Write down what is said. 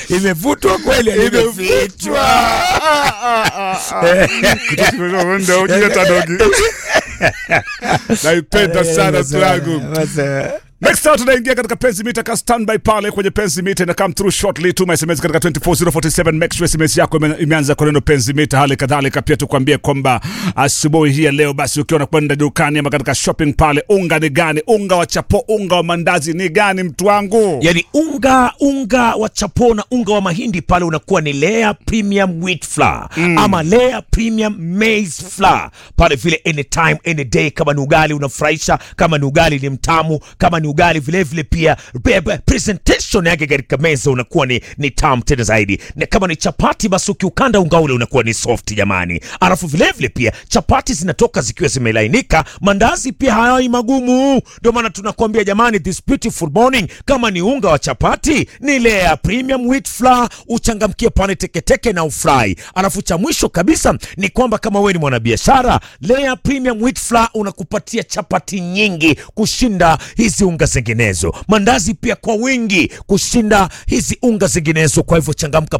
imevutwa kweli imefichwa Ndio ujue tadogi. Naipenda sana slangu. Next out tunaingia katika penzi mita ka standby pale kwenye penzi mita ina come through shortly tuma SMS katika 24047 make sure SMS yako ime- imeanza kwa neno penzi mita. Hali kadhalika pia tukwambie kwamba asubuhi hii ya leo basi ukiwa unakwenda dukani ama katika shopping pale, unga ni gani? Unga wa chapo, unga wa mandazi ni gani mtu wangu? yani unga unga wa chapo na unga wa mahindi pale unakuwa ni Lea Premium Wheat Flour ama Lea Premium Maize Flour pale vile, anytime any day. Kama ni ugali unafurahisha, kama ni ugali ni mtamu, kama ni ugali vile vile pia be- be- presentation yake katika meza unakuwa ni, ni tamu tena zaidi, na kama ni chapati basi ukiukanda unga ule unakuwa ni soft jamani. Alafu vile vile pia chapati zinatoka zikiwa zimelainika, mandazi pia hayai magumu. Ndio maana tunakuambia jamani, this beautiful morning, kama ni unga wa chapati ni Lea Premium Wheat Flour, uchangamkie pale teketeke na ufurahi. Alafu cha mwisho kabisa ni kwamba kama wewe ni mwanabiashara, Lea Premium Wheat Flour unakupatia chapati nyingi kushinda hizi unga zinginezo, mandazi pia kwa wingi kushinda hizi unga zinginezo. Kwa hivyo changamka